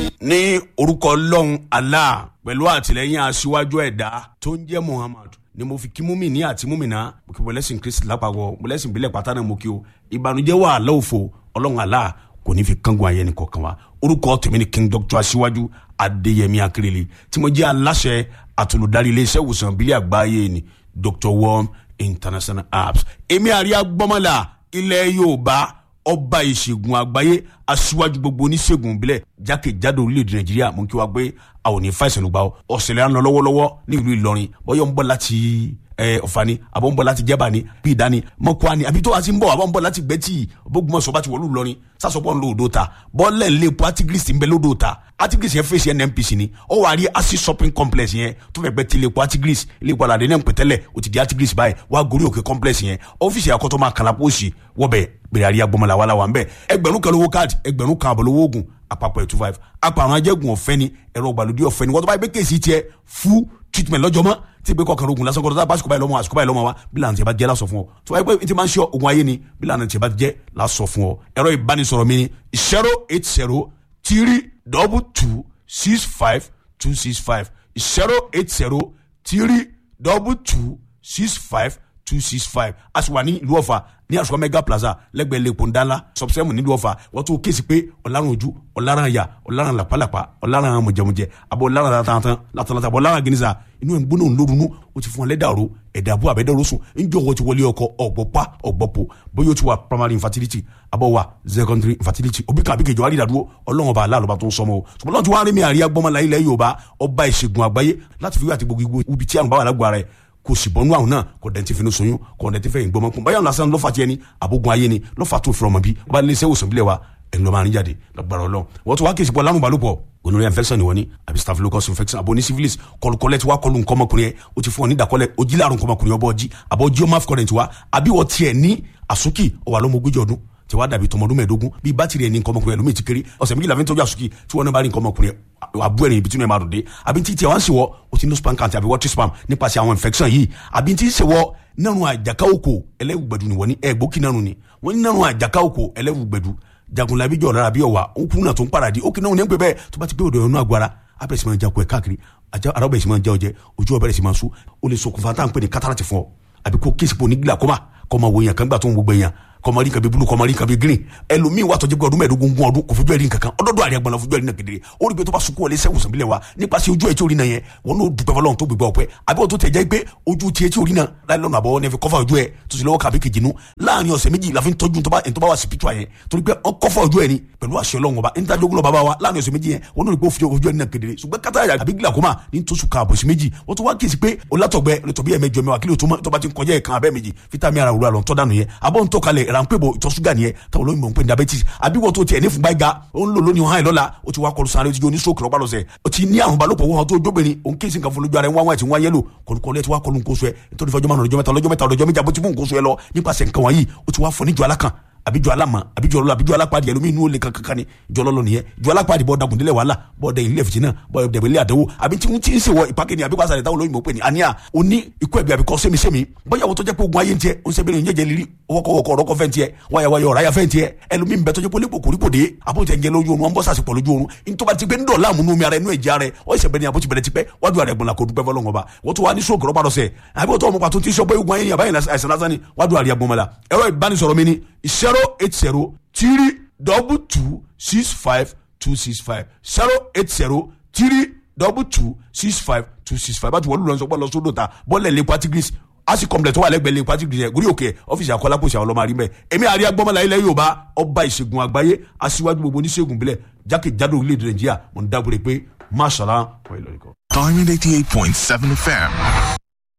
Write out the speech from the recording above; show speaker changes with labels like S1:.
S1: ní orúkọ ọlọ́run allah pẹ̀lú àtìlẹ́yìn aṣíwájú ẹ̀dá tó ń jẹ́ muhammad ni mo fi kí múmi ní àti múmìnà mo kí mọ̀lẹ́sìn kristi lápapọ̀ mọ̀lẹ́sìn ìbílẹ̀ pátá náà mo kí o ìbànújẹ́ wà lọ́wọ́fọ̀ ọlọ́run allah kò ní fi kángun ayé ni kọ̀ọ̀kan wa orúkọ tèmi ni king doctor aṣíwájú adéyẹmí akérèlé tí mo jẹ́ aláṣẹ àtolùdarí iléeṣẹ́ ìwòsàn ìbílẹ̀ àgbáyé ni dr worm international apps èmi àríyá gbọ́mọlá ilẹ̀ yorùbá ọba ìṣègùn àgbáyé aṣíwájú gbogbo oníṣègùn ìbílẹ̀ jákèjádò orílẹ̀-èdè nàìjíríà mú kí wá gbé àwọn òní fàìsàn lùgbà ọ̀sẹ̀lẹ̀ ń lọ lọ́wọ́lọ́wọ́ ní ìlú ìlọrin bọ́yọ̀ ń bọ̀ láti ọ̀fani àbọ̀ ń bọ̀ láti jẹ́bà ni bí ìdání mọ́kúá ni àbí tó wá sí ń bọ̀ àbọ̀ ń bọ̀ láti gbẹ́tì bógunmọ̀sọ̀ bá ti wọ̀lú ìlọrin sásọpọ̀ ńlọ odò ta bọ́ọ̀lẹ̀ ńlẹ̀ epo artigris ń bẹ lódò ta artigris yẹn fèsì nnpc ni ó wà rí acid shopping complex yẹn tó fẹ́ gbẹ́ ti ilé epo artigris ilé epo aládé náà ń pè tẹ́lẹ̀ ó ti di artigris báyìí wà gorí òkè complex yẹn ọ́fíìsì àkọ́tọ́ máa kàlà pósì wọ́bẹ̀ gbèrè àríyá gbọmọlá wàhálà wà ń bẹ̀ ẹgbẹ̀rún kan lówó káàdì ẹgbẹ̀rún kan àbọ̀ lówó oògùn àpapọ̀ ẹ̀ two five apàrọ̀ ajẹ́gun ọ̀fẹ́ ni ẹ̀rọ ìgbàlódé ọ̀fẹ́ ni wọ́n tó bá yẹ pé kéèsì tiẹ̀ fún treatment lọ́jọ́ mọ́ tí ìgbé kọkànlá ogun lásán kọ́ńtà báṣukú báyìí lọ́mọ àṣukú báyìí lọ́mọ wa bí lànà tí a bá jẹ́ lásọ fún ọ tó wáyé pé tí máa ń ṣe ogun ayé ni bí lànà tí a bá jẹ́ lásọ fún ọ ẹ̀rọ ìbánisọ̀rọ̀ mi ni zero eight zero three double two six five two six five zero eight zero three double two six five two six five a sì wà ní ìlú ọ̀fà ní àṣùwọ̀n mega plaza lẹ́gbẹ̀ẹ́ lẹ́kọ̀ọ́ ńdánlá sọ̀bùsẹ́mù nílùú ọ̀fà wọ́n tún kéésì pé ọ̀làrán ojú ọ̀làrán àyà ọ̀làrán làpálàpá ọ̀làrán mọ̀jẹ̀mọ̀jẹ̀ àbọ̀ ọ̀làrán látàntàn látàntàn àbọ̀ ọ̀làrán gínísà inú ẹ̀ ń gbóná ńlórunú ó ti fún ọ lẹ́dàrú ẹ̀dà àbú àbẹ́dẹ́rú sùn ńjọ́ wọ́n ti wọlé ọkọ ọ̀gbọ́pá ọ̀gbọ́pọ̀ bóyá ó ti wà primary infertility àbọ̀ wà secondary infertility òbí kan àbíkejì wàá rí ìdádúró ọlọ́run ọba aláàlọ́ba tó ń sọmọ o ṣùgbọ́n lọ́n ti wá rí mi àríyá gbọ́mọlá ilẹ̀ yorùbá ọba ìṣègùn àgbáyé láti fi wí àti gbogbo ibi tí àrùn bá wà lágbo rẹ̀ kò sì bọ́nú àwọn náà kò dẹ̀ ti fi ní soyún kò dẹ̀ ti fẹ́ ìgbọ́mọ kún báyọ̀ lásán lọ́fà tiẹ̀ ni àbógun ayé ni lọ́fà tó fi ọmọ bí ọba ilé iṣẹ́ ìwòsàn bílẹ̀ wa ẹni lọ́ọ́ máa ń jáde lọ́gbàrọ̀ lọ. wọ́n tún wá kí ìsìnkú ọlárùn balùpọ̀ gonorrhea infection ni wọ́n ní àbí staphylococcus infection àbò ní syphilis kọlùkọlẹ̀ tí wàá kọlù nǹkan ọmọkùnrin yẹn o ti fún ọ ní ìdàkọlẹ̀ ojí láàrùn nǹkan ọmọkùnrin ọbọ̀ ọjí àbọ̀ ojí ọmọ afcurrent wa àbí wọ́n tiẹ̀ ní àsúkì ọwà lọ́mọ ogójì ọdún tí wàá dàbí tọmọdún mẹ́ẹ̀ẹ́dógún bíi bátìrì ẹni nǹkan ọmọkùnrin ẹlòmíì ti kéré ọ̀sẹ̀ méjìlá fi ń tọ́jú àsùkì tí wọ́n náà bá rí nǹkan ọmọkùnrin àbú ẹ̀rìn ibi tí wọ́n máa dùn dé àbí tí tiẹ̀ wá ń ṣèwọ́ o ti ní spam count àbí water spam nípasẹ̀ àwọn infection yìí àbí tí ń ṣèwọ́ nínú àjàká òkò ẹlẹ́wùgbẹ̀dù ni wọ́n ní ẹ̀gbókì nánu ni wọ́n ní nínú àjàká òkò ẹlẹ́wùgbẹ̀dù jagunlabi jọ̀ lára bí ọ̀wà ó kún náà tó ń paradì ó kì náà ní pẹ́ bẹ́ẹ̀ tó bá ti pé òdò ẹ̀rọ agbára abẹ́rẹ́ sì máa jakọ̀ ẹ̀ káàkiri ara ọbẹ̀ sì máa já ọjẹ́ ojú ọbẹ̀rẹ̀ sì máa sú ó lè ṣokùnfà tá à ń pè ní kátàràtì fún ọ àbí kó kéèsì pò ní glaucoma kọ́ máa wo èèyàn kan gbà tó ń gbogbo èèyàn kọmọrí kan bí bulu kọmọrí kan bí green ẹlòmíín wà tọjú pé ọdún mẹ́ẹ̀ẹ́dógún gún ọdún kò fojú ẹrí nǹkankan ọdọọdọ àríyá gbọnà fojú ẹrí náà kedere ó rí pé tó bá sunkún wọlé sẹwùn sàbílẹ wa nípasẹ̀ ojú ẹ tí orí náà yẹn wọn n'o dùpẹ́ fọlọ́run tó gbégbá ọpẹ́ àbí wọn tó tẹ̀ jẹ́ pé ojú tiẹ̀ tí orí náà láì lọ́nà àbọ̀ ní ẹ fi kọ́fà ojú ẹ tó sì lọ́wọ́ kàbí kejì nu láàrin ọ̀sẹ̀ méjì la fi ń tọ́jú tó bá wà spiritual yẹn torí pé wọn kọ́fà ojú ẹ ni pẹ̀lú àṣẹ Ọlọ́run ọba ní tajú ogunlọ bàbá wa láàrin ọ̀sẹ̀ méjì yẹn wọn n'o rí pé ojú ẹ náà kedere ṣùgbọ́n kátà àbí glaucoma ní tó sùn kààbọ̀ sí méjì wọ́n tó wá kíyèsí pé olátọ̀gbẹ́ olùtọ̀bí ẹ̀mẹjọ mẹ́wàá kílò tó bá ti ń kọjá ẹ̀kan abẹ́ méjì fítàmì ara òwúrọ̀ àlọ́ tọ́ dànù yẹn abọ́ ń tọ́kalẹ̀ ránpẹ́ bò ìtọ̀ ṣúgà nìyẹn táwọn olóyìnbó ń pè ní diabetes àbí wọ́n tó tiẹ̀ ní fúngbà ga ó ń lò lónìí hàn lọ́la ó ti wá kọlu sáré ó ti jó ní stroke lọ́gbà lọ́sẹ̀ ó ti ní àrùn balòpọ̀ wọn tó jóbìnrin òun kí nǹkan fún lójú ara ẹ̀ wọ́n wá ti wọ́n yẹ́lò kọlùkọlù ẹ̀ ti wá kọlu nǹkan oṣù ẹ̀ nítorí fọjọ́ márùn-ún ọjọ́ mẹ́ta ọjọ́ mẹ́ta ọjọ́ méjì àbótí mú nǹkan oṣù ẹ̀ lọ nípasẹ̀ nǹkan wọ̀nyí ó ti wá fọ níjọ alákan àbíjọ alama àbíjọ ọlọlọ àbíjọ alápàdé ẹlòmíì inú olè kankan ni ìjọ ọlọlọ nìyẹn ìjọ alápàdé bọ dàgùn délẹ wàhálà bọ dẹ ilé fìtínà bọ dẹbẹ ilé àdánwò àbí tí wọn ti ń ṣe wọ ìpàkẹ́ ni àbí kó àṣàlẹ̀ táwọn olóyìnbó pè ní àníyà òní ikú ẹ̀bí àbíkọ́ sẹ́mi-sẹ́mi bóyá wọ́n tó jẹ́ pé ogun ayé ń tiẹ̀ ń sẹ́bi ní jẹ́jẹ́ lírí ọwọ́kọ̀wọ́kọ̀ ọ̀rọ̀kọ̀ fẹ́ ń tiẹ̀ wáyàwáyà ọ̀ráyà fẹ́ ń tiẹ̀ ẹlòmíì ń bẹ tó jẹ́ pé olè kòkòrí kò dé àbótẹ́ ń jẹ lójú oorun wọn bọ́ sàṣepọ̀ lójú oorun nítorí ti pé ń dọ̀la àmúnú mi ara inú ẹ̀jẹ̀ ara ẹ̀ ọ̀ ìṣẹ̀bẹ̀ ni àbótí bẹ̀rẹ̀ ti pẹ́ wájú àrẹ̀ gbọ̀nla kò dúpẹ́ fọlọ́ngọ̀ bá wọ́n tó wá ní sóògùn rọ́bà lọ́sẹ̀ àbí wọ́n tó ọmọ pàtó tí ń sọ pé ogun ayé ni àbáyé àìsàn lásán ni wájú àrẹ̀ gbọ̀nmọ́lá ẹ̀rọ ìbánisọ̀rọ̀ mi ni zero eight zero three double two six five two six five zero eight zero three double two six five two six five báti wọlé lọ́nṣọ́ bọ́ọ̀lù sódò ta bọ́ọ̀lù ẹ̀ lè patigris asi complex tó wà lẹ́gbẹ̀ẹ́ lè patigris yẹn gúrí òkè ọ́fíìsì àkọlápọ̀sì àwọn ọlọ́mọ àrímẹ̀ èmi àríyá gbọ́mọlá ilẹ̀ Yorùbá ọba ìṣègùn àgbáyé aṣíwájú gbogbo oníṣègùn bílẹ̀ jákèjádò orílẹ̀-èdè Nàìjíríà mo ń dábòrè pé máṣàlá wọ́n ìlọrin kan.
S2: Diamond 88.7 FM.